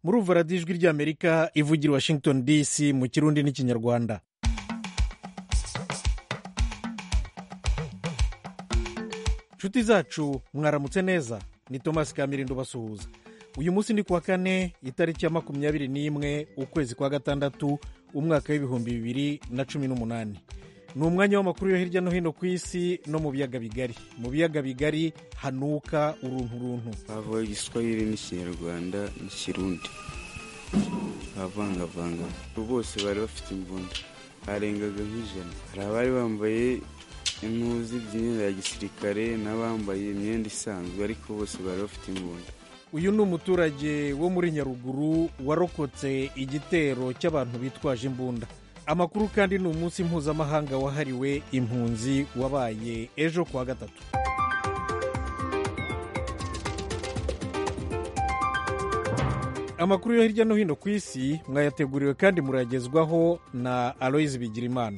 murumva radiyo ijwi ry'amerika ivugira i washington dc mu kirundi n'ikinyarwanda nshuti zacu mwaramutse neza ni thomas kamirindo basuhuza uyu munsi ni kuwa kane itariki ya makumyabiri n'imwe ukwezi kwa gatandatu umwaka w'ibihumbi bibiri na cumi n'umunani ni umwanya w'amakuru yo hirya no hino ku isi no mu biyaga bigari mu biyaga bigari hanuka uruntu runtu havuye igiswahili n'ikinyarwanda n'ikirundi bavangavanga bose bari bafite imbunda harengaga nk'ijana hari abari bambaye impuzu by'imyenda ya gisirikare n'abambaye imyenda isanzwe ariko bose bari bafite imbunda uyu ni umuturage wo muri nyaruguru warokotse igitero cy'abantu bitwaje imbunda amakuru kandi ni umunsi mpuzamahanga wahariwe impunzi wabaye ejo kuwa gatatu amakuru yo hirya no hino ku isi mwayateguriwe kandi muragezwaho na aloyizi bigirimana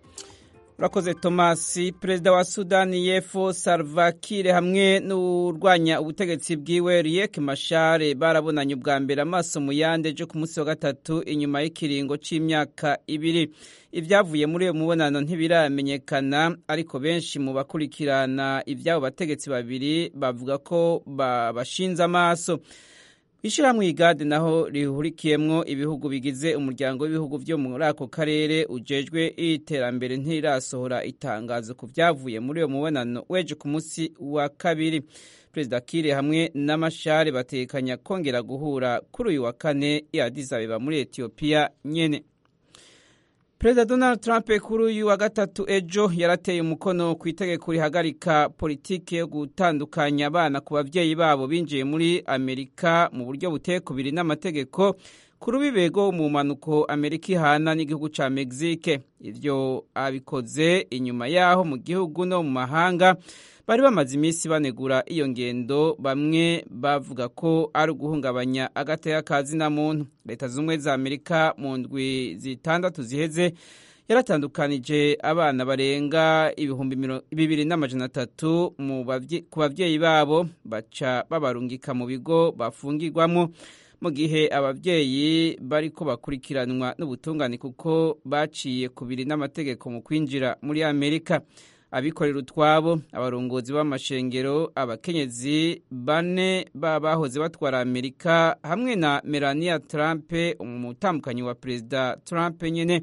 urakoze tomasi perezida wa sudani y'epfo salvakire hamwe n'urwanya ubutegetsi bwiwe riek mashare barabonanye ubwa mbere amaso mu yandi ejo ku munsi wa gatatu inyuma y'ikiringo cy'imyaka ibiri ibyavuye muri uwo mubonano ntibiramenyekana ariko benshi mu bakurikirana iby'abo bategetsi babiri bavuga ko babashinze amaso ishyirahamwe igade naho rihurikiyemwo ibihugu bigize umuryango w'ibihugu byo muri ako karere ujejwe iterambere ntirasohora itangazo ku byavuye muri uwo mubonano weje ku munsi wa kabiri perezida kire hamwe n'amashare batekanya kongera guhura kuri uyu wa kane i Addis Abeba muri etiyopiya nyene perezida donald trump kuri uyu wa gatatu ejo yarateye umukono ku itegeko rihagarika politiki yo gutandukanya abana ku babyeyi babo binjiye muri amerika mu buryo butekubiri n'amategeko ku rubibego mu mpanuko amerika ihana n'igihugu cya mexique ibyo abikoze inyuma y'aho mu gihugu no mu mahanga bari bamaze iminsi banegura iyo ngendo bamwe bavuga ko ari uguhungabanya agateka ka zina muntu leta z'ubumwe za amerika mu ndwi zitandatu ziheze yaratandukanije abana barenga ibihumbi bibiri n'amajana atatu ku babyeyi babo baca babarungika mu bigo bafungirwamo mu gihe ababyeyi bari ko bakurikiranwa n'ubutungane kuko baciye kubiri n'amategeko mu kwinjira muri amerika abikorera utwabo abarongozi b'amashengero abakenyezi bane bahoze batwara amerika hamwe na melania trump umutambukanyi wa perezida trump nyine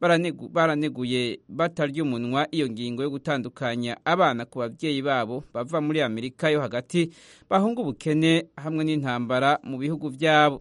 baraneguye batarya umunwa iyo ngingo yo gutandukanya abana ku babyeyi babo bava muri amerika yo hagati bahunga ubukene hamwe n'intambara mu bihugu byabo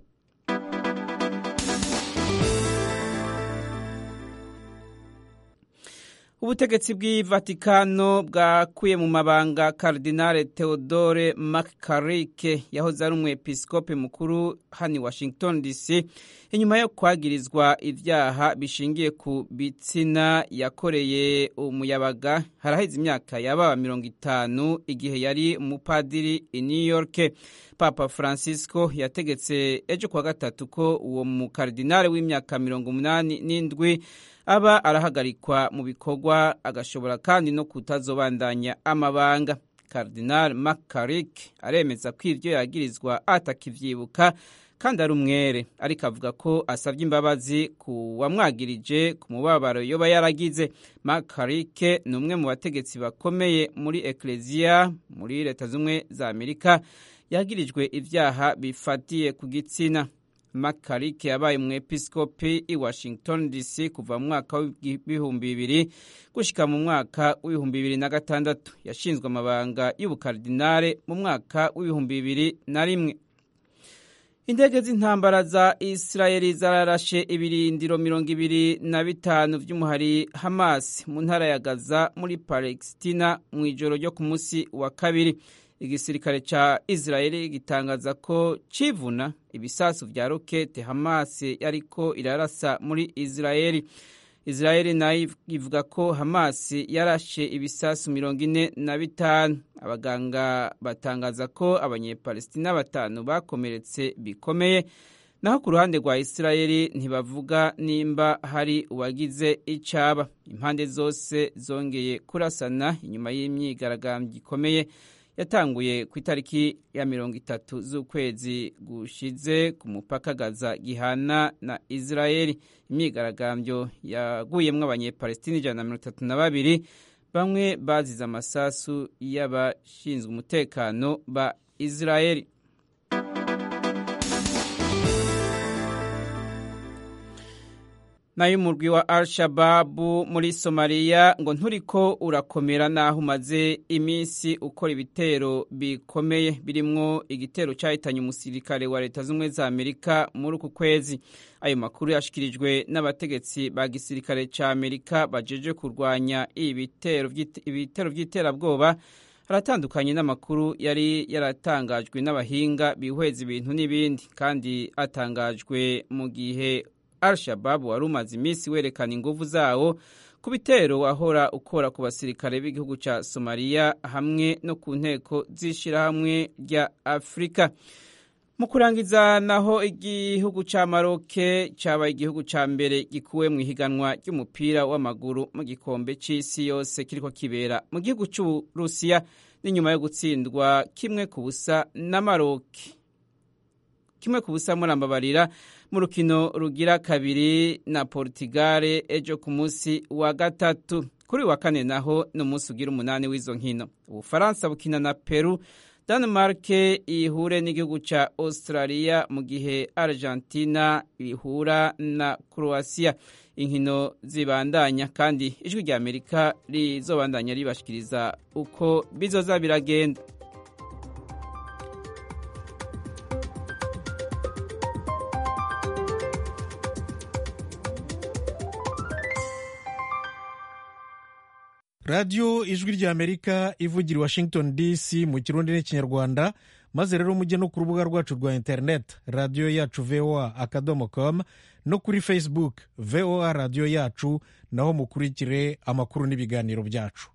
ubutegetsi bw'i vatikano bwakuye mu mabanga karidinale theodore makarike yahoze ari umwepiskope mukuru hano i washington dc inyuma yo kwagirizwa ibyaha bishingiye ku bitsina yakoreye umuyabaga haraheze imyaka yababa mirongo itanu igihe yari umupadiri i new york papa francisco yategetse ejo kuwa gatatu ko uwo mukaridinale w'imyaka mirongo umunani n'indwi aba arahagarikwa mu bikorwa agashobora kandi no kutazobandanya amabanga Cardinal Makarik aremeza ko ibyo yagirizwa atakivyibuka kandi ari umwere ariko avuga ko asabye imbabazi ku wamwagirije ku mubabaro yoba yaragize Makarik ni umwe mu bategetsi bakomeye muri Ecclesia muri leta z'umwe za Amerika yagirijwe ibyaha bifatiye ku gitsina makarike yabaye umwepiskopi i washington dc kuva mu mwaka w'ibihumbi bibiri gushyika mu mwaka w'ibihumbi bibiri na gatandatu yashinzwe amabanga y'ubukardinale mu mwaka w'ibihumbi bibiri na rimwe indege z'intambara za isirayeli zararashe ibirindiro mirongo ibiri na bitanu by'umuhari hamas mu ntara ya gaza muri palesitina mu ijoro ryo ku munsi wa kabiri igisirikare ca Israeli gitangaza ko civuna ibisasu vya rokete Hamas yariko irarasa muri Israeli. Israeli nayo ivuga ko Hamas yarashe ibisasu mirongo ine na bitanu. Abaganga batangaza ko abanyepalestina batanu bakomeretse bikomeye naho ku ruhande rwa Israeli ntibavuga nimba hari uwagize icaba. Impande zose zongeye kurasana inyuma y'imyigaragambyo ikomeye yatanguye ku itariki ya mirongo itatu z'ukwezi gushize ku mupaka gaza gihana na israeli imyigaragambyo yaguyemwo abanyepalestini ijana na mirongo itatu na babiri bamwe bazize amasasu y'abashinzwe umutekano ba israeli nayo umurwi wa al-shababu muri somaliya ngo nturiko urakomera naho umaze iminsi ukora ibitero bikomeye birimwo igitero cyahitanye umusirikare wa leta z'ubumwe za amerika muri uku kwezi ayo makuru yashikirijwe n'abategetsi ba gisirikare cya amerika bajeje kurwanya ibitero by'iterabwoba aratandukanye n'amakuru yari yaratangajwe n'abahinga bihweza ibintu n'ibindi kandi atangajwe mu gihe al-shabab wari umaze iminsi werekana inguvu zawo ku bitero wahora ukora ku basirikare b'igihugu cya somaliya hamwe no ku nteko z'ishyirahamwe rya afurika mu kurangiza naho igihugu cya maroke cyabaye igihugu cya mbere gikuwe mu ihiganwa ry'umupira w'amaguru mu gikombe cy'isi yose kiriko kibera mu gihugu cy'uburusiya n'inyuma yo gutsindwa kimwe ku busa na maroke kimwe ku busa murambabarira mu rukino rugira kabiri na portigare ejo ku munsi wa gatatu kuri wa kane naho ni umunsi ugira umunani w'izo nkino ubufaransa bukina na peru Denmark ihure n'igihugu cya Australia mu gihe Argentina ihura na Croatia inkino zibandanya kandi ijwi rya Amerika rizobandanya ribashikiriza uko bizoza biragenda radiyo ijwi rya amerika ivugira i washington dc mu kirundi n'ikinyarwanda maze rero mujye no ku rubuga rwacu rwa interineti radiyo yacu voa akadomo com no kuri facebook voa radiyo yacu naho mukurikire amakuru n'ibiganiro byacu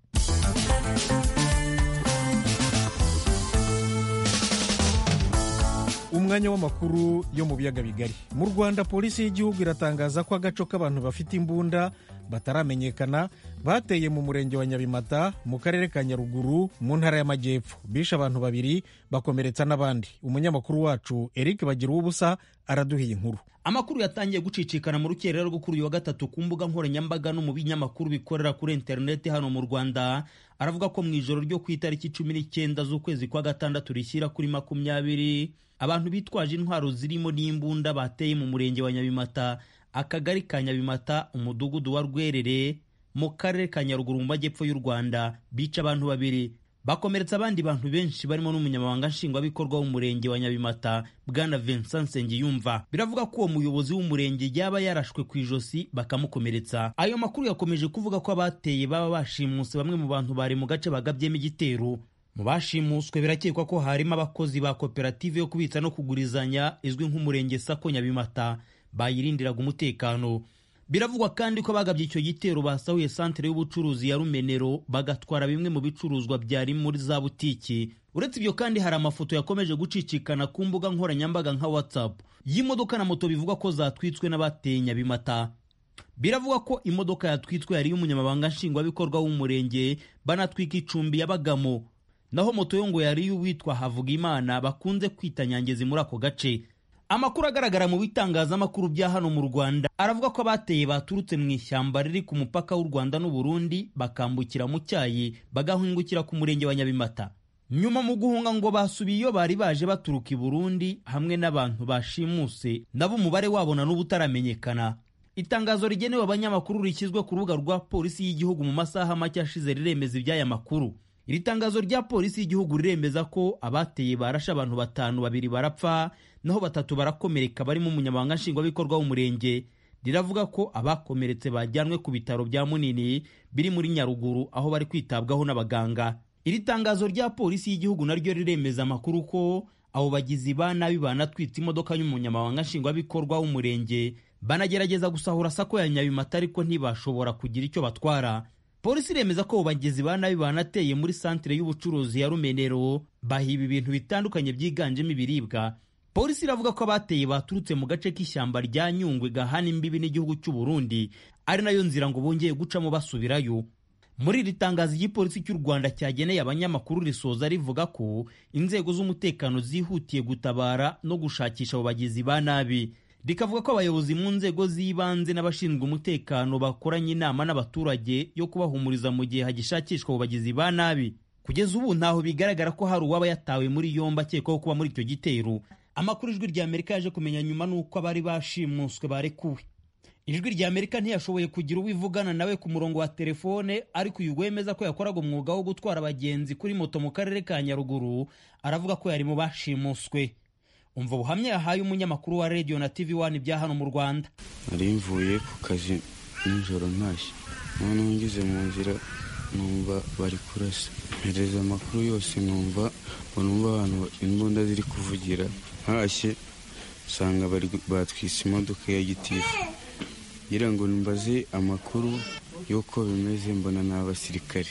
umwanya w'amakuru yo mu biyaga bigari mu rwanda polisi y'igihugu iratangaza ko agaco k'abantu bafite imbunda bataramenyekana bateye mu murenge wa nyabimata mu karere ka nyaruguru mu ntara y'amajyepfo bishe abantu babiri bakomeretsa n'abandi umunyamakuru wacu eric bagira uw'ubusa araduhiye inkuru amakuru yatangiye gucicikana mu rukerera rwo kuri uyu wa gatatu ku mbuga nkoranyambaga no mu binyamakuru bikorera kuri interineti hano mu rwanda aravuga ko mu ijoro ryo ku itariki cumi n'icyenda z'ukwezi kwa gatandatu rishyira kuri makumyabiri abantu bitwaje intwaro zirimo n'imbunda bateye mu murenge wa nyabimata akagari ka nyabimata umudugudu wa rwerere mu karere ka nyaruguru mu majyepfo y'u rwanda bica abantu babiri bakomeretsa abandi bantu benshi barimo n'umunyamabanga nshingwabikorwa w'umurenge wa nyabimata bwana vincent nsengiyumva biravuga ko uwo muyobozi w'umurenge yaba yarashwe ku ijosi bakamukomeretsa ayo makuru yakomeje kuvuga ko abateye baba bashimuse bamwe mu bantu bari mu gace bagabyemo igitero mu bashimuswe birakekwa ko harimo abakozi ba koperative yo kubitsa no kugurizanya izwi nk'umurenge sako nyabimata bayirindiraga umutekano biravugwa kandi ko bagabye icyo gitero basahuye santere y'ubucuruzi ya rumenero bagatwara bimwe mu bicuruzwa byari muri za butiki uretse ibyo kandi hari amafoto yakomeje gucicikana ku mbuga nkoranyambaga nka whatsapp y'imodoka na moto bivugwa ko zatwitswe n'abateye nyabimata biravugwa ko imodoka yatwitswe yari iy'umunyamabanga nshingwabikorwa w'umurenge banatwika icumbi yabagamo naho moto yo ngo yari iy'uwitwa havugimana bakunze kwita nyangezi muri ako gace amakuru agaragara mu bitangazamakuru bya hano mu rwanda aravuga ko abateye baturutse mu ishyamba riri ku mupaka w'u rwanda n'uburundi bakambukira mu cyayi bagahungukira ku murenge wa nyabimata nyuma mu guhunga ngo basubiye iyo bari baje baturuka i burundi hamwe n'abantu bashimuse nabo umubare wabo na n'ubu utaramenyekana itangazo rigenewe abanyamakuru rishyizwe ku rubuga rwa polisi y'igihugu mu masaha make ashize riremeza iby'aya makuru iri tangazo rya polisi y'igihugu riremeza ko abateye barashe abantu batanu babiri barapfa naho batatu barakomereka barimo umunyamabanga nshingwabikorwa w'umurenge riravuga ko abakomeretse bajyanwe ku bitaro bya munini biri muri nyaruguru aho bari kwitabwaho n'abaganga iri tangazo rya polisi y'igihugu naryo riremeza amakuru ko abo bagizi ba nabi banatwitse imodoka y'umunyamabanga nshingwabikorwa w'umurenge banagerageza gusahura sako ya nyabimata ariko ntibashobora kugira icyo batwara polisi iremeza ko abo bagizi ba nabi banateye muri santire y'ubucuruzi ya rumenero bahiba ibintu bitandukanye byiganjemo ibiribwa polisi iravuga ko abateye baturutse mu gace k'ishyamba rya nyungwe gahana imbibi n'igihugu cy'u Burundi ari nayo nzira ngo bongeye gucamo basubirayo muri iri tangazo igipolisi cy'u rwanda cyageneye abanyamakuru risoza rivuga ko inzego z'umutekano zihutiye gutabara no gushakisha abo bagizi ba nabi rikavuga ko abayobozi mu nzego z'ibanze n'abashinzwe umutekano bakoranye inama n'abaturage yo kubahumuriza mu gihe hagishakishwa abo bagizi ba nabi kugeza ubu ntaho bigaragara ko hari uwaba yatawe muri yombi akekwaho kuba muri icyo gitero amakuru ijwi rya amerika yaje kumenya nyuma n'uko abari bashimuswe barekuwe ijwi rya amerika ntiyashoboye kugira uwo ivugana nawe ku murongo wa telefone ariko uyu wemeza ko yakoraga umwuga wo gutwara abagenzi kuri moto mu karere ka nyaruguru aravuga ko yari mu bashimuswe umva ubuhamya yahaye umunyamakuru wa radiyo na tv wani bya hano mu rwanda nari mvuye ku kazi nijoro ntashye noneho ngeze mu nzira numva bari kurasa mpereza amakuru yose numva ngo numva abantu imbunda ziri kuvugira ntashye usanga batwise imodoka ya gitifu ngira ngo mbaze amakuru y'uko bimeze mbona ni abasirikare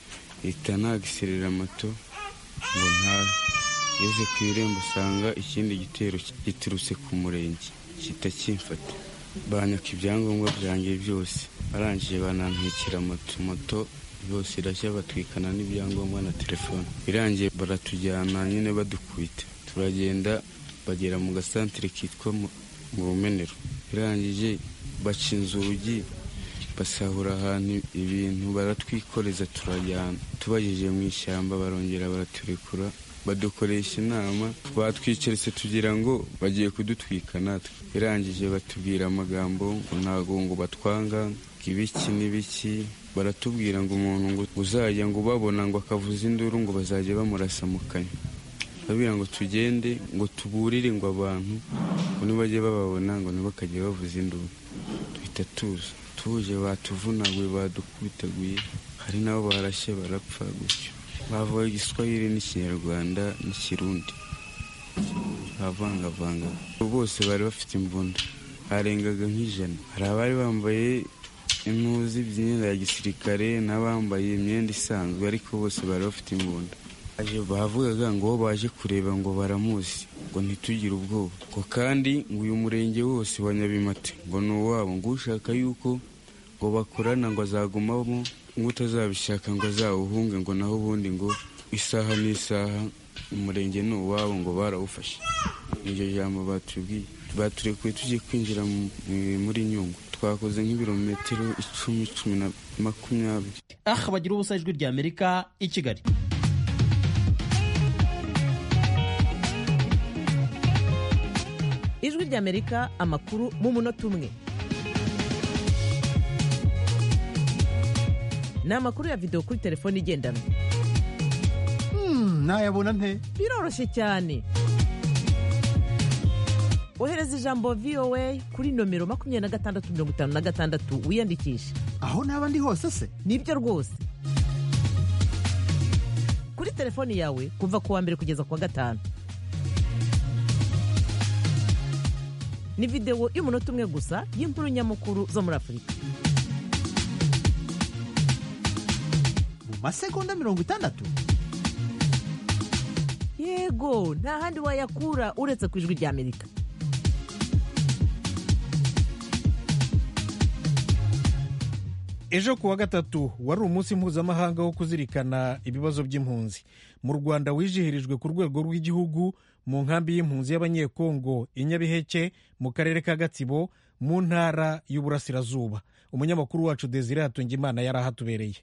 leta nagiserera moto ngo ntabe ngeze ku irembo usanga ikindi gitero giturutse ku murenge gihita kimfata banyaka ibyangombwa byanjye byose barangije banantwikira moto moto yose irashya batwikana n'ibyangombwa na telefone birangiye baratujyana nyine badukubita turagenda bagera mu gasantere kitwa mu rumenero birangije baca inzugi basahura ahantu ibintu baratwikoreza turajyana tubagejeje mu ishyamba barongera baraturekura badukoresha inama batwicaritse tugira ngo bagiye kudutwika natwe birangije batubwira amagambo ngo ntabwo ngo batwanga ngo ibiki n'ibiki baratubwira ngo umuntu ngo uzajya ngo ubabona ngo akavuza induru ngo bazajya bamurasa mu kanya babwira ngo tugende ngo tuburire ngo abantu ngo nibajye bababona ngo ntibakajye bavuza induru duhita tuza tuje batuvunaguye badukubitaguye hari nabo barashye barapfa gutyo bavuga igiswahili n'ikinyarwanda n'ikirundi bavangavanga bose bari bafite imbunda harengaga nk'ijana hari abari bambaye impuzu by'imyenda ya gisirikare n'abambaye imyenda isanzwe ariko bose bari bafite imbunda bavugaga ngo bo baje kureba ngo baramuzi ngo ntitugire ubwoba ngo kandi ngo uyu murenge wose wa nyabimate ngo ni uwabo ngo ushaka yuko ngo bakorana ngo azagumamo ngo utazabishaka ngo azawuhunge ngo naho ubundi ngo isaha n'isaha umurenge ni uwabo ngo barawufashe iryo jambo batubwiye baturekuye tugiye kwinjira muri nyungwe twakoze nk'ibirometero icumi cumi na makumyabiri aha bagira ubusa ijwi rya amerika i kigali ijwi rya amerika amakuru mu munota umwe ni amakuru ya videwo kuri telefone igendanwa nayabona nte biroroshye cyane ohereza ijambo voa kuri nomero makumyabiri na gatandatu mirongo itanu na gatandatu wiyandikishe aho naba ndi hose se nibyo rwose kuri telefoni yawe kuva ku wa mbere kugeza ku wa gatanu ni videwo y'umunota umwe gusa y'inkuru nyamukuru zo muri afurika mu masegonda mirongo itandatu yego nta handi wayakura uretse ku ijwi rya amerika ejo ku wa gatatu wari umunsi mpuzamahanga wo kuzirikana ibibazo by'impunzi mu rwanda wizihirijwe ku rwego rw'igihugu mu nkambi y'impunzi y'abanyekongo i nyabiheke mu karere ka gatsibo mu ntara y'uburasirazuba umunyamakuru wacu desire hatungimana yari ahatubereye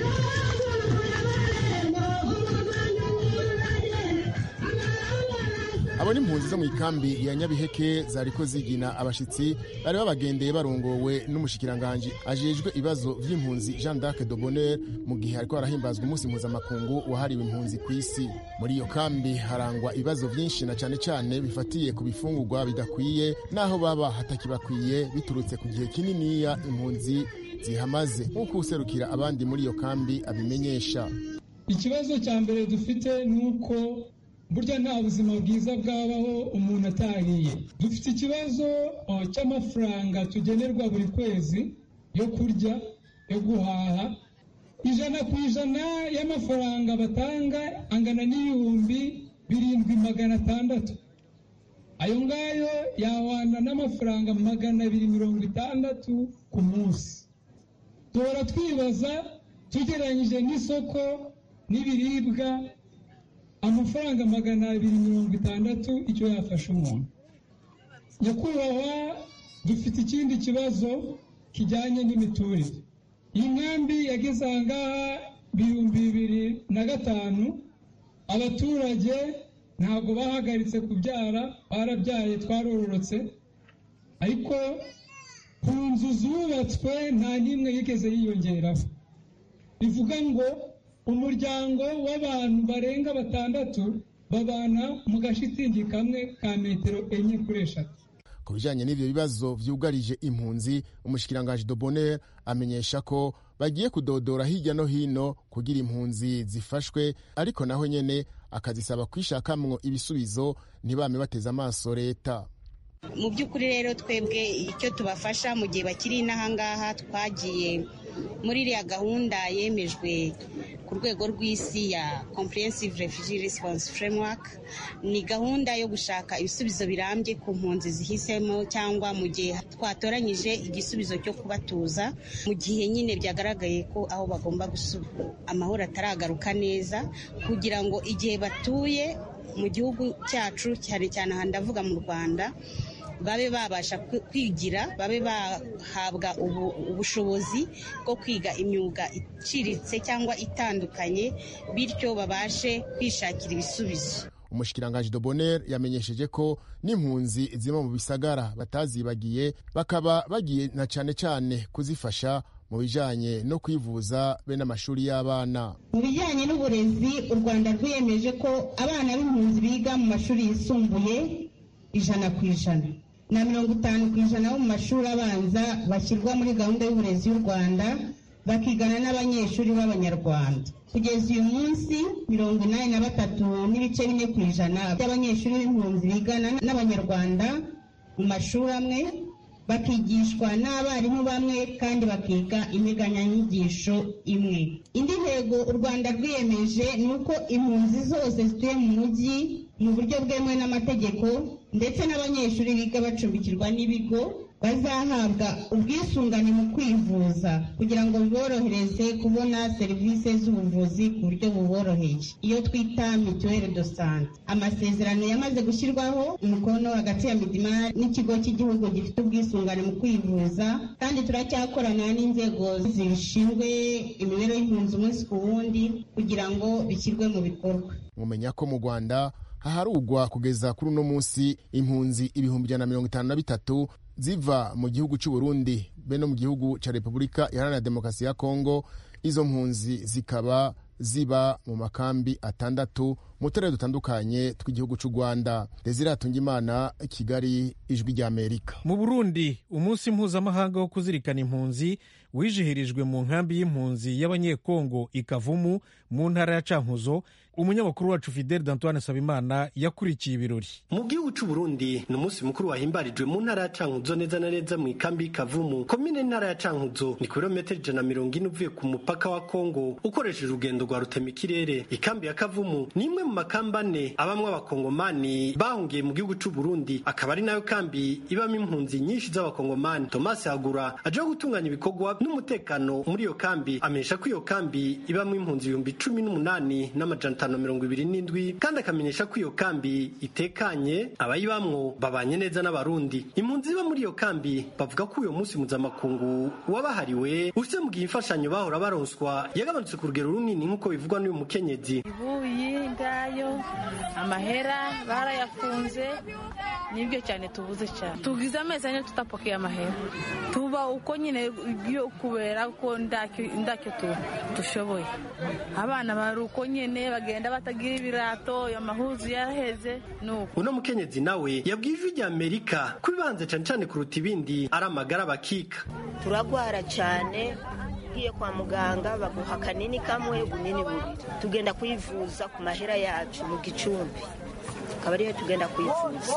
abo ni impunzi zo mu ikambi ya nyabiheke zariko zigina abashitsi bari babagendeye barongowe n'umushikiranganji ajejwe ibibazo vy'impunzi jean d'arc de bonheur mu gihe hariko harahimbazwa umunsi mpuzamakungu wahariwe impunzi ku isi muri iyo kambi harangwa ibibazo vyinshi na cane cane bifatiye ku bifungurwa bidakwiye n'aho baba hatakibakwiye biturutse ku gihe kininiya impunzi zihamaze nk'uko userukira abandi muri iyo kambi abimenyesha ikibazo cya mbere dufite ni uko burya nta buzima bwiza bwabaho umuntu atariye dufite ikibazo cy'amafaranga tugenerwa buri kwezi yo kurya yo guhaha ijana ku ijana y'amafaranga batanga angana n'ibihumbi birindwi magana atandatu ayo ngayo yahwana n'amafaranga magana abiri mirongo itandatu ku munsi duhora twibaza tugereranyije n'isoko n'ibiribwa amafaranga magana abiri mirongo itandatu icyo yafasha umuntu nyakubahwa dufite ikindi kibazo kijyanye n'imiturire iyi nkambi yageze aha ngaha ibihumbi bibiri na gatanu abaturage ntabwo bahagaritse kubyara barabyaye twarororotse ariko ku nzu zubatswe nta n'imwe yigeze yiyongeraho bivuga ngo umuryango w'abantu barenga batandatu babana mu gashitingi kamwe ka metero enye kuri eshatu ku bijyanye n'ibyo bibazo byugarije impunzi umushikiranganji dobonere amenyesha ko bagiye kudodora hirya no hino kugira impunzi zifashwe ariko naho nyene akazisaba kwishakamwo ibisubizo ntibame bateze amaso leta mu by'ukuri rero twebwe icyo tubafasha mu gihe bakiri inahangaha twagiye muri iriya gahunda yemejwe ku rwego rw'isi ya comprehensive refugee response framework ni gahunda yo gushaka ibisubizo birambye ku mpunzi zihisemo cyangwa mu gihe twatoranyije igisubizo cyo kubatuza mu gihe nyine byagaragaye ko aho bagomba gusubira amahoro ataragaruka neza kugira ngo igihe batuye mu gihugu cyacu cyane cyane aha ndavuga mu rwanda babe babasha kwigira babe bahabwa ubushobozi bwo kwiga imyuga iciriritse cyangwa itandukanye bityo babashe kwishakira ibisubizo umushikiranganji dobonere yamenyesheje ko n'impunzi ziba mu bisagara batazibagiye bakaba bagiye na cyane cyane kuzifasha mu bijyanye no kwivuza be n'amashuri y'abana mu bijyanye n'uburezi u rwanda rwiyemeje ko abana b'impunzi biga mu mashuri yisumbuye ijana ku ijana na mirongo itanu ku ijana bo mu mashuri abanza bashyirwa muri gahunda y'uburezi y'u rwanda bakigana n'abanyeshuri b'abanyarwanda kugeza uyu munsi mirongo inani na batatu n'ibice bine ku ijana by'abanyeshuri b'impunzi bigana n'abanyarwanda mu mashuri amwe bakigishwa n'abarimu bamwe kandi bakiga integanyanyigisho imwe indi ntego u rwanda rwiyemeje ni uko impunzi zose zituye mu mujyi mu buryo bwemewe n'amategeko ndetse n'abanyeshuri biga bacumbikirwa n'ibigo bazahabwa ubwisungane mu kwivuza kugira ngo biborohereze kubona serivisi z'ubuvuzi ku buryo buboroheye iyo twita mituweli do sante amasezerano yamaze gushyirwaho umukono hagati ya midimari n'ikigo cy'igihugu gifite ubwisungane mu kwivuza kandi turacyakorana n'inzego zibishinzwe imibereho y'impunzi umunsi ku wundi kugira ngo bishyirwe mu bikorwa mumenya ko mu rwanda haharugwa kugeza kuri uno munsi impunzi ibihumbi ijana na mirongo itanu na bitatu ziva mu gihugu cy'u Burundi be no mu gihugu cya repubulika iharanira demokarasi ya kongo izo mpunzi zikaba ziba mu makambi atandatu mu turere dutandukanye tw'igihugu cy'u rwanda desire imana kigali ijwi ry'amerika mu burundi umunsi mpuzamahanga wo kuzirikana impunzi wijihirijwe mu nkambi y'impunzi y'abanyekongo ikavumu mu ntara ya cankuzo umunyamakuru wacu fidel d'antoine sabimana yakurikiye ibirori mu gihugu cy'u Burundi ni umunsi mukuru wahimbarijwe mu ntara ya cankuzo neza na neza mu ikambi y'ikavumu komine ntara ya cankuzo ni kilometero ijana na mirongo ine uvuye ku mupaka wa kongo ukoresheje urugendo rwa rutemikirere ikambi ya kavumu ni imwe mu makamba ane abamwe abakongomani bahungiye mu gihugu cy'u Burundi akaba ari nayo kambi ibamo impunzi nyinshi z'abakongomani thomas hagura aje gutunganya ibikorwa n'umutekano muri iyo kambi amenyesha ko iyo kambi ibamo impunzi ibihumbi cumi n'umunani n'amajana atanu mirongo ibiri n'indwi kandi akamenyesha ko iyo kambi itekanye abayibamwo babanye neza n'abarundi impunzi ziba muri iyo kambi bavuga ko uyu munsi mpuzamakungu wabahariwe ufite mu gihe imfashanyo bahora baronswa yagabanutse ku rugero runini nk'uko bivugwa n'uyu mukenyezi ibuyi ngayo amahera barayafunze nibyo cyane tubuze cyane tugize amezi ane tutapokeye amahera tuba uko nyine byo kubera ko ndacyo dushoboye abana bari uko nyine bagenda batagira ibirato amahuzu yaraheze nuko uno mukenyezi nawe yabwiye ijwi rya amerika ko ibibanza cyane cyane kuruta ibindi ari amagara bakika turagwara cyane ugiye kwa muganga baguha akanini kamwe ubunini bubiri tugenda kwivuza ku mahera yacu mu gicumbi akaba ariyo tugenda kwivuza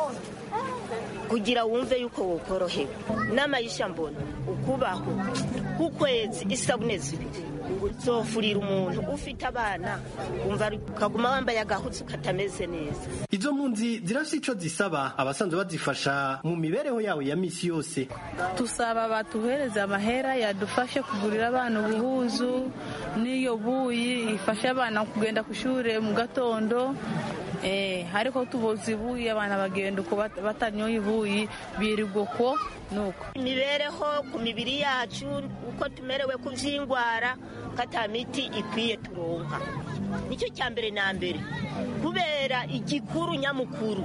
kugira wumve yuko wokorohewe n'amayisha mbona ukubaho k'ukwezi isabune zibiri uzofurira umuntu ufite abana wumva ukaguma wambaye agahuzu katameze neza izo mpunzi zirafite ico zisaba abasanzwe bazifasha mu mibereho yawe ya misi yose tusaba batuhereze amahera yadufashe kugurira abana ubuhuzu n'iyo buyi ifashe abana kugenda ku ishuri mu gatondo eh ariko tuboza ibuyi abana bagenda uko batanyoye ibuyi birirwa uko nuko imibereho ku mibiri yacu uko tumerewe ku vy'ingwara ko ata miti ikwiye turonka nicyo cya mbere na mbere kubera igikuru nyamukuru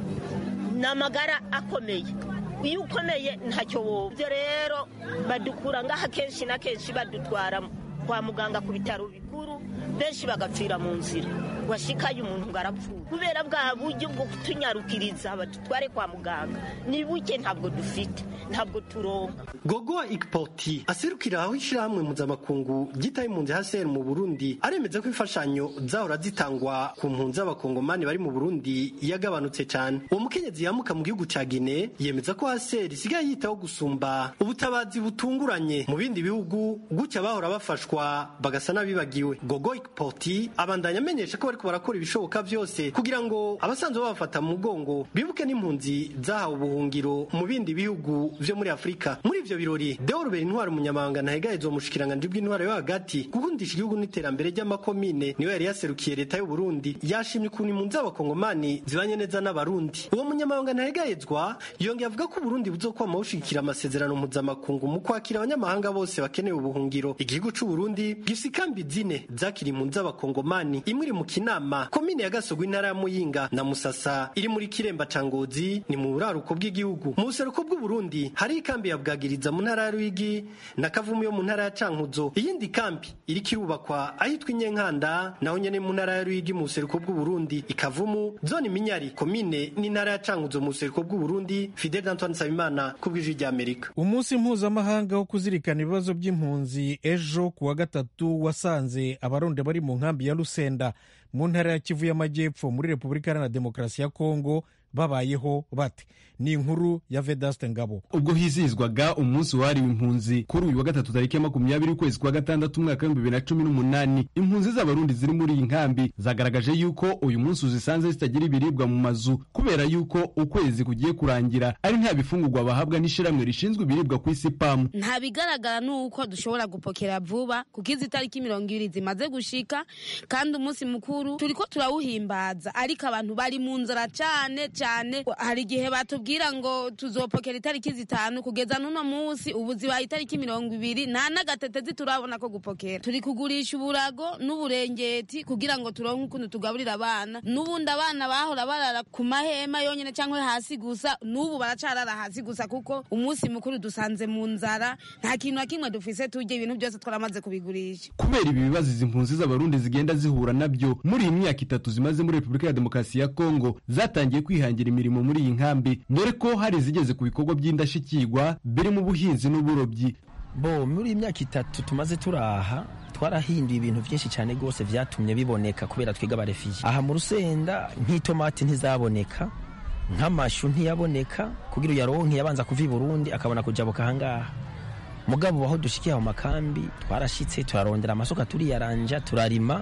ni amagara akomeye iyo ukomeye ntacyo wowe ibyo rero badukura ngaha kenshi na kenshi badutwara kwa muganga ku bitaro bikuru benshi bagapfira mu nzira washikaye umuntu ngo arapfuye kubera bwa buryo bwo kutunyarukiriza badutware kwa muganga ni buke ntabwo dufite ntabwo turonka gogo ikipoti aserukira aho ishyirahamwe mpuzamakungu ryitaye impunzi haseri mu burundi aremeza ko imfashanyo zahora zitangwa ku mpunzi z'abakongomani bari mu burundi yagabanutse cyane uwo mukenyezi yamuka mu gihugu ca gine yemeza ko haseri isigaye yitaho gusumba ubutabazi butunguranye mu bindi bihugu gutya bahora bafashwa bagasa n'abibagiwe gogo ikipoti abandanya amenyesha ko bariko barakora ibishoboka byose kugira ngo abasanzwe babafata mu mugongo bibuke n'impunzi zahawe ubuhungiro mu bindi bihugu vyo muri afurika muri ivyo birori deorobert intwari umunyamabanga ntahegahezwa mu bushikiranganji bw'intwaro yo hagati gukundisha igihugu n'iterambere ry'amakomine niwe yari yaserukiye leta y'u Burundi yashimye ukuntu impunzi z'abakongomani zibanye neza n'abarundi uwo munyamabanga ntahegahezwa yongeye avuga ko uburundi buzokwama bushigikira amasezerano mpuzamakungu mu kwakira abanyamahanga bose bakeneye ubuhungiro igihugu c'u Burundi gifise ikambi zine zakira impunzi z'abakongomani imwe iri mu kinama komine ya gasogwe intara ya muyinga na musasa iri muri kiremba ca ngozi ni mu buraruko bw'igihugu mu buseruko bw'uburundi hari ikambi ya bwagiriza mu ntara ya rwigi na kavumu yo mu ntara ya cankuzo iyindi kambi iriko irubakwa ahitwa inyenkanda naho nyene mu ntara ya rwigi mu buseruko bw'uburundi ikavumu zone minyari komine n'intara ya cankuzo mu buseruko bw'uburundi fidel antoine nsabimana ku bw'ijwi ry'amerika umunsi mpuzamahanga wo kuzirikana ibibazo by'impunzi ejo ku wa gatatu wasanze abarundi bari mu nkambi ya rusenda mu ntara ya kivu y'amajyepfo muri repubulika iharanira demokarasi ya kongo babayeho bate ni inkuru ya vedaste ngabo ubwo hizihizwaga umunsi wahariwe impunzi kuri uyu wa gatatu tariki ya makumyabiri ukwezi kwa gatandatu umwaka w'ibihumbi bibiri na cumi n'umunani impunzi z'abarundi ziri muri iyi nkambi zagaragaje yuko uyu munsi uzisanze zitagira ibiribwa mu mazu kubera yuko ukwezi kugiye kurangira ari nta bifungurwa bahabwa n'ishyirahamwe rishinzwe ibiribwa ku isi pamu nta bigaragara ni uko dushobora gupokera vuba kuko izi tariki mirongo ibiri zimaze gushika kandi umunsi mukuru turi ko turawuhimbaza ariko abantu bari mu nzara cyane cyane hari igihe batubwira ngo tuzopokera itariki zitanu kugeza n'uno munsi ubu zibaye itariki mirongo ibiri nta n'agatetezi turabona ko gupokera turi kugurisha uburago n'uburengeti kugira ngo turonke ukuntu tugaburira abana n'ubundi abana bahora barara ku mahema yonyine cyangwa hasi gusa n'ubu baracarara hasi gusa kuko umunsi mukuru dusanze mu nzara nta kintu na kimwe dufise turya ibintu byose twaramaze kubigurisha kubera ibi bibazo izi mpunzi z'abarundi zigenda zihura nabyo muri iyi myaka itatu zimaze muri repubulika ya demokarasi ya kongo zatangiye kwihangira imirimo muri iyi nkambi dore ko hari izigeze ku bikorwa by'indashyikirwa birimo ubuhinzi n'uburobyi bo muri iyi myaka itatu tumaze turaha twarahinduye ibintu byinshi cyane rwose byatumye biboneka kubera twiga abarefiye aha mu rusenda nk'itomati ntizaboneka nk'amashu ntiyaboneka kugira uyaronke yabanza kuva i burundi akabona kujabuka ahangaha mugabo aho dushikiye aho makambi twarashitse turarondera amasuka turiyaranja turarima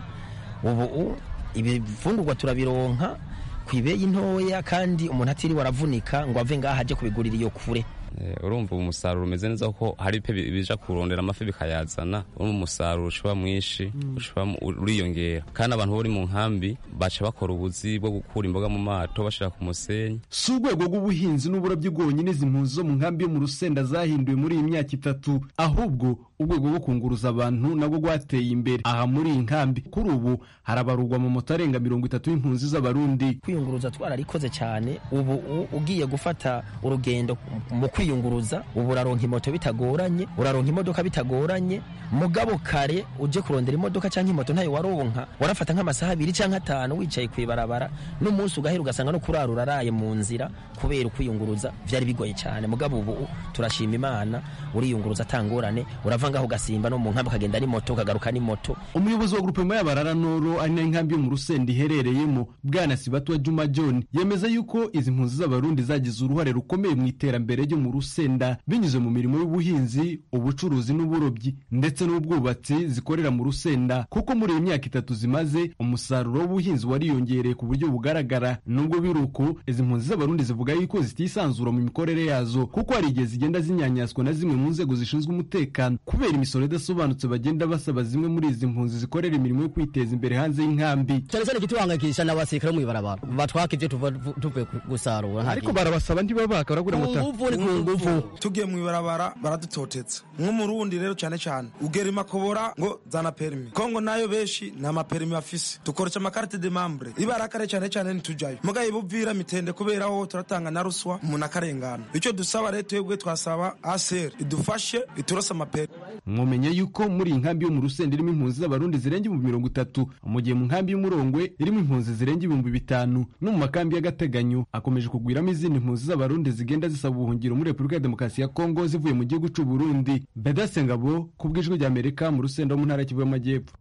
ubu ibifungurwa turabironka ku ibeyi ntoya kandi umuntu atiriwe aravunika ngo ave ngaha ajye kubigurira iyo kure urumva umusaruro umeze neza kuko hari pe bija kurondera amafi bikayazana urumva umusaruro ushobora mwinshi uriyongera kandi abantu bari mu nkambi baca bakora ubuzi bwo gukura imboga mu mato bashira ku musenyi si urwego rw'ubuhinzi n'uburobyi bwonyine izi mpunzi zo mu nkambi yo mu rusenda zahinduwe muri iyi myaka itatu ahubwo urwego rwo kunguruza abantu nabwo rwateye imbere aha muri iyi nkambi kuri ubu harabarurwa mu moto arenga mirongo itatu y'impunzi z'abarundi kwiyunguruza twararikoze cyane ubu ugiye gufata urugendo mu kwiyunguruza ubu uraronka imoto bitagoranye uraronka imodoka bitagoranye mugabo kare uje kurondera imodoka cyangwa imoto ntayo waronka warafata nk'amasaha abiri cyangwa atanu itanu wicaye ku ibarabara n'umunsi ugahera ugasanga no kurara uraraye mu nzira kubera ukwiyunguruza vyari bigoye cyane mugabo ubu turashima imana uriyunguruza atangorane urava ngaho ugasimba no mu nkambi ukagenda ni moto ukagaruka ni moto umuyobozi wa grupema y'abarara noro ari nayo inkambi yo mu rusenda iherereyemo bwana sibatwa juma john yemeza yuko izi mpunzi z'abarundi zagize uruhare rukomeye mu iterambere ryo mu rusenda binyuze mu mirimo y'ubuhinzi ubucuruzi n'uburobyi ndetse n'ubwubatsi zikorera mu rusenda kuko muri iyi myaka itatu zimaze umusaruro w'ubuhinzi wariyongereye ku buryo bugaragara nubwo biri uko izi mpunzi z'abarundi zivuga yuko zitisanzura mu mikorere yazo kuko hari igihe zigenda zinyanyaswa na zimwe mu nzego zishinzwe umutekano kubera imisoro idasobanutse bagenda basaba zimwe muri izi mpunzi zikorera imirimo yo kwiteza imbere hanze y'inkambi cyane cyane igituhangayikisha n'abasirikare bo mw'ibarabara batwaka ibyo tuva tuvuye gusarura ariko barabasaba ntibabaka baragura amata nguvu ni ku nguvu tugiye mu ibarabara baradutotetse nk'umurundi rero cyane cyane ugera imakobora ngo zana perimi kongo nayo benshi nta maperimi bafise dukoresha amakarite de membre ibarakare cyane cyane ntitujayo mugaye buvira mitende kubera ho turatanga na ruswa umuntu akarengana icyo dusaba rero twebwe twasaba aser idufashe iturose amaperimi mwomenye yuko muri iyi nkambi yo mu rusenda irimo impunzi z'abarundi zirenga ibihumbi mirongo itatu mu gihe mu nkambi y'umurongwe irimo impunzi zirenga ibihumbi bitanu no mu makambi y'agateganyo akomeje kugwiramo izindi mpunzi z'abarundi zigenda zisaba ubuhungiro muri repubulika ya demokarasi ya kongo zivuye mu gihugu cy'u burundi bedase ngabo ku bw'ijwi rya amerika mu rusenda wo mu ntara y'kivu y'amajyepfo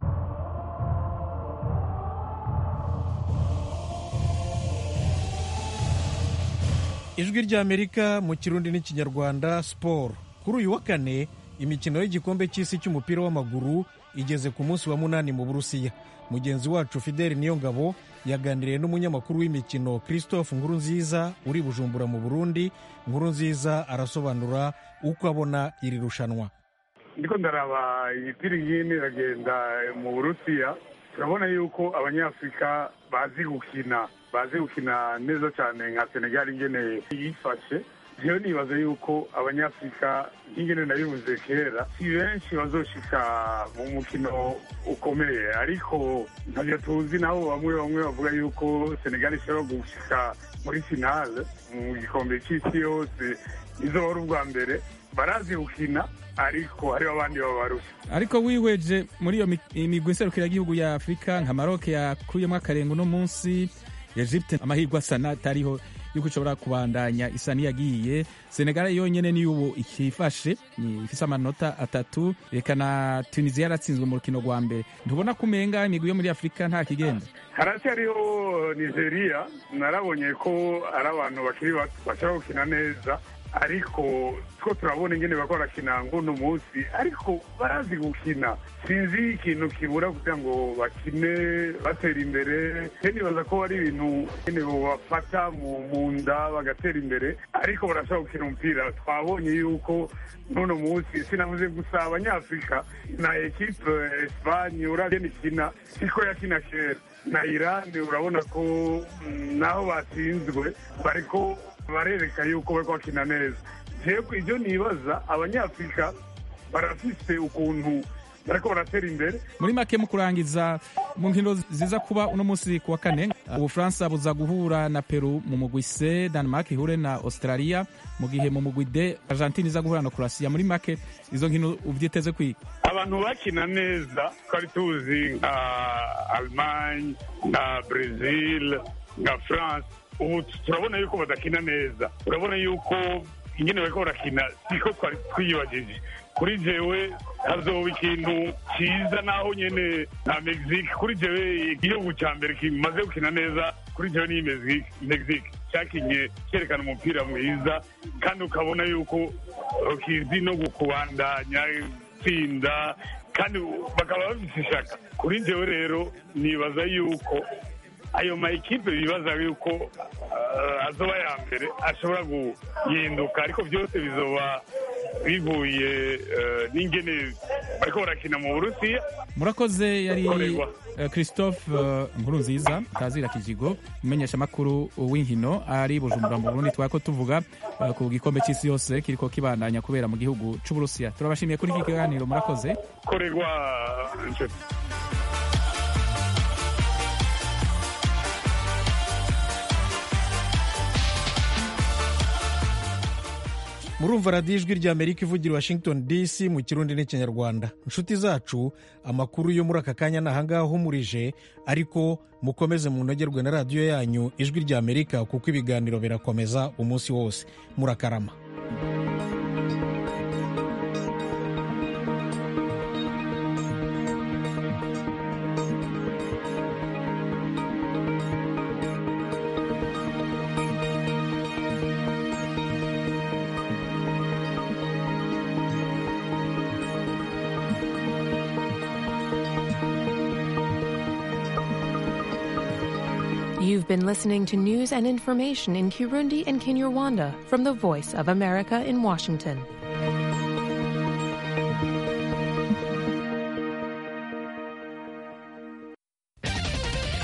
ijwi ry'amerika mu kirundi n'ikinyarwanda siporo kuri uyu wa kane imikino y'igikombe cy'isi cy'umupira w'amaguru igeze ku munsi wa munani mu burusiya mugenzi wacu fideli niyongabo yaganiriye n'umunyamakuru w'imikino christophe nkurunziza uri bujumbura mu burundi nkurunziza arasobanura uko abona iri rushanwa ndiko ndaraba imipira ingini iragenda mu burusiya turabona yuko abanyafurika bazi gukina bazi gukina neza cyane nka senegal ingene yifashe rero nibaza yuko abanyafurika nk'ingene nabivuze kera si benshi bazoshika mu mukino ukomeye ariko ntabyo tuzi nabo bamwe bamwe bavuga yuko senegal ishobora gushika muri finale mu gikombe cy'isi yose izoba ari ubwa mbere barazi gukina ariko hariho abandi babarusha ariko wihweje muri iyo migwi nserukiragihugu ya afurika nka maroke yakuyemo akarengo uno munsi egypte amahirwe asa n'atariho yuko ishobora kubandanya isa n'iyagiye senegal yonyine niyo ubu ikifashe ifise amanota atatu reka na tunisiya yaratsinzwe mu rukino rwa mbere ntubona ko umenga imigwi yo muri afurika nta kigenda haracyariho nigeria narabonye ko ari abantu bakiri bato bashobora gukina neza ariko two turabona ingene bako barakina nguno munsi ariko barazi gukina sinzi ikintu kibura kugira ngo bakine batera imbere nibaza ko ari ibintu nyine bafata mu nda bagatera imbere ariko barashobora gukina umupira twabonye yuko n'uno munsi sinavuze gusa abanyafurika na ekipe esipanye uragena ikina siko yakina kera na irani urabona ko naho batsinzwe bariko barereka yuko bari bakina neza jewe ibyo nibaza abanyafurika barafise ukuntu bariko baratera imbere muri make mu kurangiza mu nkino ziza kuba uno munsi ku wa kane ubufaransa buza guhura na peru mu mugwi c denmark ihure na australia mu gihe mu mugwi d argentine iza guhura na croatia muri make izo nkino uvyiteze kwiga abantu bakina neza twari tuzi nka allemagne na brazil nka france ubu turabona yuko badakina neza urabona yuko ingene bariko barakina siko twari twiyibagije kuri jewe hazoba ikintu ciza naho nyene nka mexique kuri jewe igihugu ca mbere kimaze gukina neza kuri jewe ni mexique cyakinye cyerekana umupira mwiza kandi ukabona yuko kizi no kubandanya tsinda kandi bakaba bafite ishaka kuri jewe rero nibaza yuko ayo ma ekipe bibaza yuko uh, azoba ya mbere ashobora guhinduka ariko byose bizoba bivuye uh, n'ingene bariko barakina mu burusiya murakoze yari uh, christophe uh, nkuru nziza tazira kijigo umenyesha makuru w'inkino ari bujumbura mu burundi twako tuvuga uh, ku gikombe cy'isi yose kiriko kibandanya kubera mu gihugu c'uburusiya turabashimiye kuri iki kiganiro murakoze korerwa inshuti murumva radiyo ijwi ry'amerika ivugira washington dc mu kirundi n'ikinyarwanda inshuti zacu amakuru yo muri aka kanya ni ahangaha ahumurije ariko mukomeze munogerwe na radiyo yanyu ijwi ry'amerika kuko ibiganiro birakomeza umunsi wose murakarama You've been listening to news and information in Kirundi and Kinyarwanda from the Voice of America in Washington.